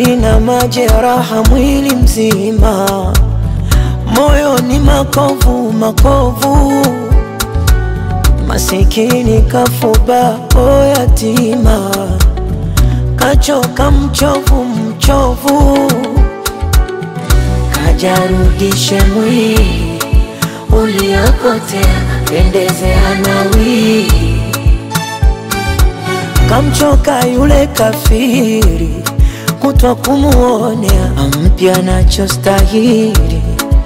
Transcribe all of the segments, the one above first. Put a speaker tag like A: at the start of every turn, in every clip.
A: nina majeraha mwili mzima, moyo ni makovu makovu, masikini kafuba o yatima, kachoka mchovu mchovu, kajarudishe mwili uliopotea, pendezea nawi kamchoka yule kafiri, kutwa kumuonea ampya nachostahili.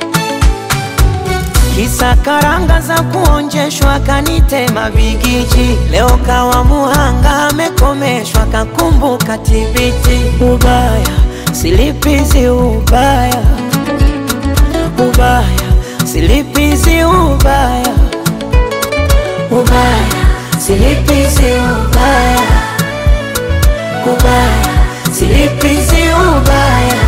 A: Kisa karanga za kuonjeshwa, kanitema bigiji, leo kawa muhanga, amekomeshwa, kakumbuka tibiti. Ubaya silipizi, ubaya ubaya silipizi, ubaya ubaya silipizi, ubaya ubaya silipizi, ubaya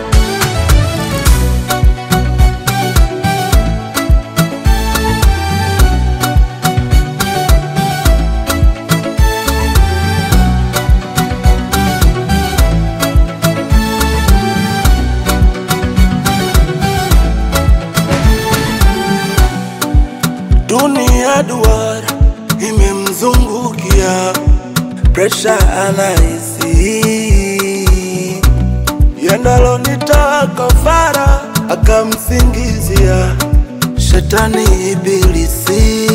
B: Dunia duara imemzungukia, presha anahisi, yendalo nitoa kafara, akamsingizia shetani ibilisi.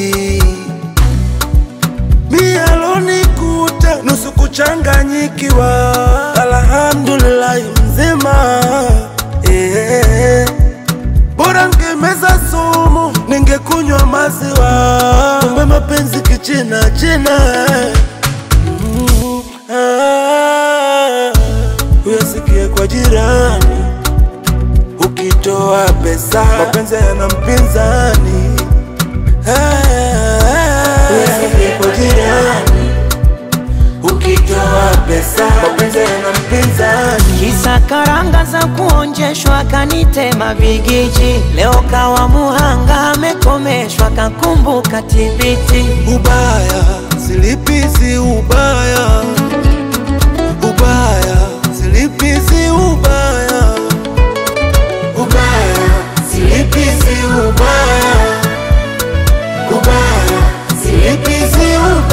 B: Mialonikuta nusu kuchanganyikiwa, alhamdulillahi mzima eh. Bora ngemeza sumu, ningekunywa maziwa. Kumbe mapenzi kichina china. Mm, ah, Uyasikie kwa jirani, ukitoa pesa mapenzi yana mpinzani. Ah, Uyasikie kwa jirani, ukitoa pesa mapenzi yana mpinzani.
A: Kisa karanga za kuonjeshwa, kanitema bigiji, leo kawa muhanga, amekomeshwa, kakumbuka tibiti.
B: Ubaya silipizi, ubaya ubaya silipizi, ubaya ubaya silipizi, ubaya ubaya silipizi, ubaya